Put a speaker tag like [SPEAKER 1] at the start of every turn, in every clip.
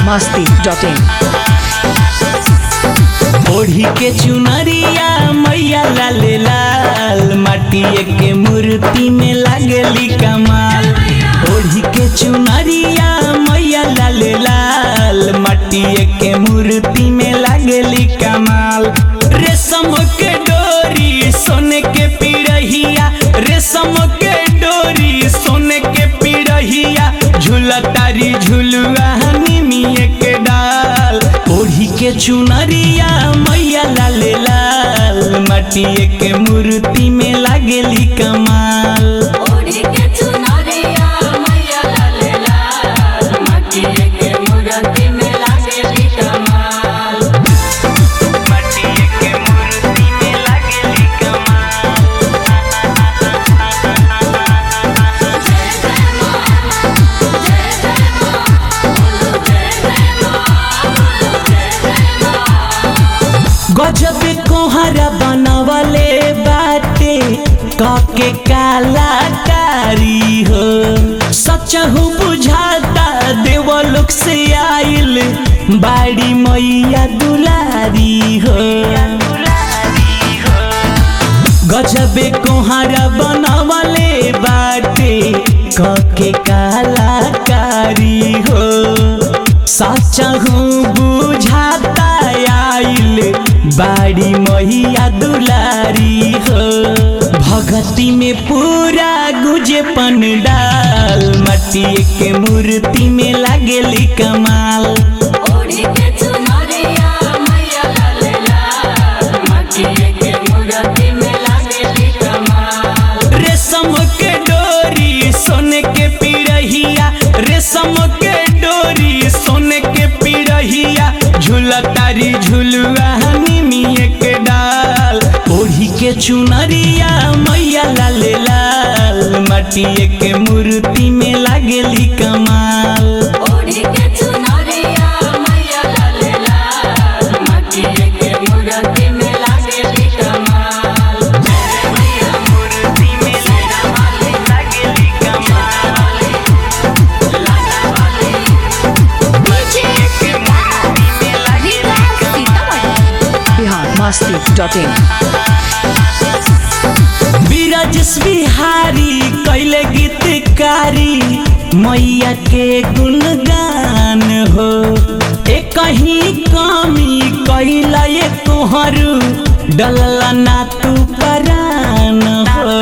[SPEAKER 1] masti dot in.
[SPEAKER 2] ओढ़ी के चुनरिया मैया लाल लाल माटिए के मूर्ति में लागली कमाल ओढ़ी के चुनरिया मैया लाल लाल माटिए के मूर्ति में लागली कमाल रेशम के डोरी सोने के पिरहिया रेशम के डोरी सोने के पिरहिया झूला तारी झुलुआ निमिए के डाल ओढ़ी के चुनरिया मैया लाल लाल माटिए के मूर्ति में लागली कमाल
[SPEAKER 3] ओढ़ी के चुनरिया मैया लाल लाल माटिए के मूर्ति में लागेली कमाल
[SPEAKER 2] माटिए के मूर्ति में लागली कमाल गजब कोहरा बनवले बाटे कके कालाकारी हो सचहु बुझाता देवलोक से आइल बाड़ी मैया दुलारी हो गजबे कोहरा बनवले बाटे कके कालाकारी हो सचहु बुझाता आइल बाड़ी मैया दुलारी हो भगती में पूरा गुजे पंडाल मटिए के मूर्ति में लागेली कमाल
[SPEAKER 3] ओढ़ी के चुनरिया मैया लाल लाल माटिए के मूर्ति में लागेली कमाल
[SPEAKER 2] रेशम के डोरी सोने के पिरहिया रेशम के डोरी सोने के पिरहिया झूला तारी झुलुआ निमिए के डाल ओढ़ी के चुनरिया मैया लाल लाल माटिए के मूर्ति में लागेली कमाल
[SPEAKER 3] ओढ़ी के चुनरिया मैया लाल लाल माटिए के मूर्ति में लागेली कमाल
[SPEAKER 2] मूर्ति में लागेली कमाल
[SPEAKER 1] Bihar masti dot in.
[SPEAKER 2] बीरजस Bihari कैले गीतकारी मैया के गुणगान हो एक कहीं कमी कैला ये तोहरू डलला ना तू परान हो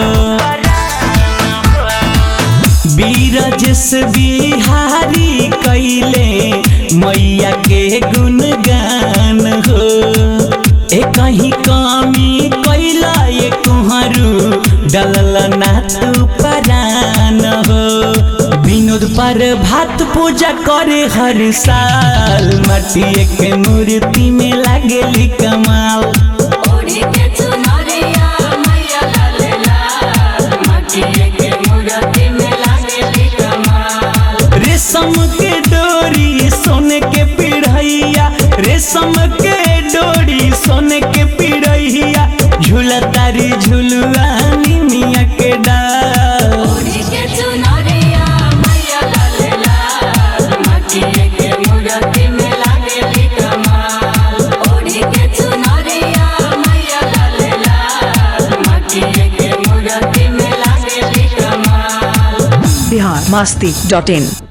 [SPEAKER 2] बीरजस बिहारी कैले मैया के गुणगान हो ए कहीं कमी कैला ये कुहरू डलल ना तू परान हो विनोद पर भात पूजा करे हर साल मटिए के मूर्ति में लागेली कमाल
[SPEAKER 3] ओढ़ी के चुनरिया मैया लाल लाल माटिए के मूर्ति में लागेली कमाल
[SPEAKER 2] रेशम के डोरी सोने के पिढ़ैया रेशम के डोरी सोने के पिढ़ैया झूला तारी झुलुआ निमिया के डाल
[SPEAKER 3] ओढ़ी के चुनरिया मैया लाल लाल माटिए के मूर्ति में लागेली कमाल ओढ़ी के चुनरिया मैया लाल लाल माटिए के मूर्ति में लागेली कमाल
[SPEAKER 1] Bihar masti dot in.